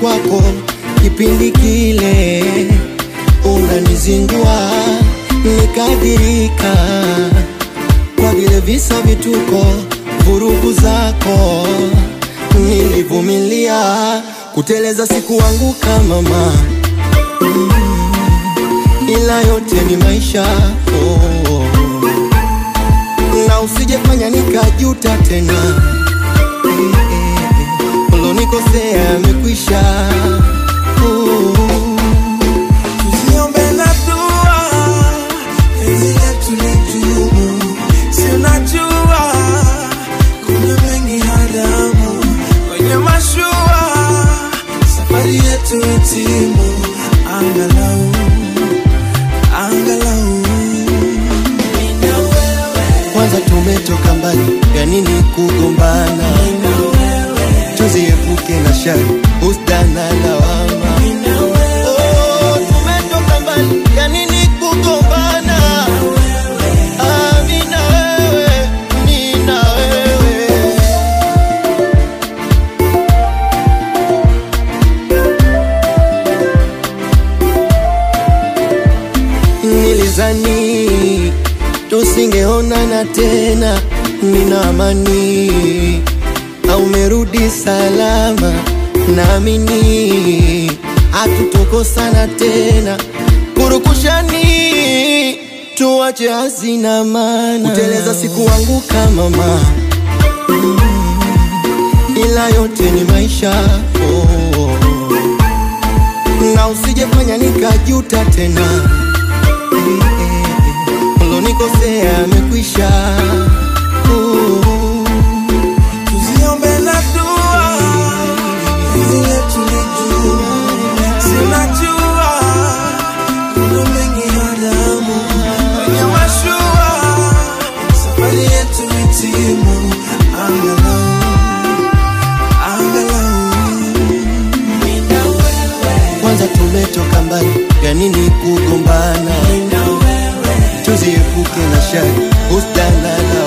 kwako kipindi kile unanizingua, nikadirika kwa vile visa vituko, vurugu zako nilivumilia, kuteleza sikuanguka mama, mm, ila yote ni maisha oh. Na usijefanya nikajuta tena eh, eh, ulonikosea amekwisha oh. Tusiombe na dua, penzi letu lidumu. Si unajua kuna mengi haramu kwenye mashua, safari yetu itimu, angalau angalau mimi na wewe, Kwanza tumetoka mbali, ya nini kugombana? Tuziepuke na shari, husda na lawama. mimi na wewe, Oh, tumetoka mbali, ya nini kugombana? Ah, mimi na wewe, mimi na wewe. Nilizani tusingeonana tena, nina amani au merudi salama, naamini hatutokosana tena. Purukushani tuache hazina maana, kuteleza sikuanguka mama, Mm, ila yote ni maisha oh. Na usijefanya nikajuta tena ulonikosea amekwisha. Oh, tusiombe na dua, penzi letu lidumu. Si unajua kuna mengi haramu kwenye mashua, safari yetu itimu, angalau angalau mimi na wewe, Kwanza tumetoka mbali, ya nini kugombana? mimi na wewe, Tuziepuke na shari, husda na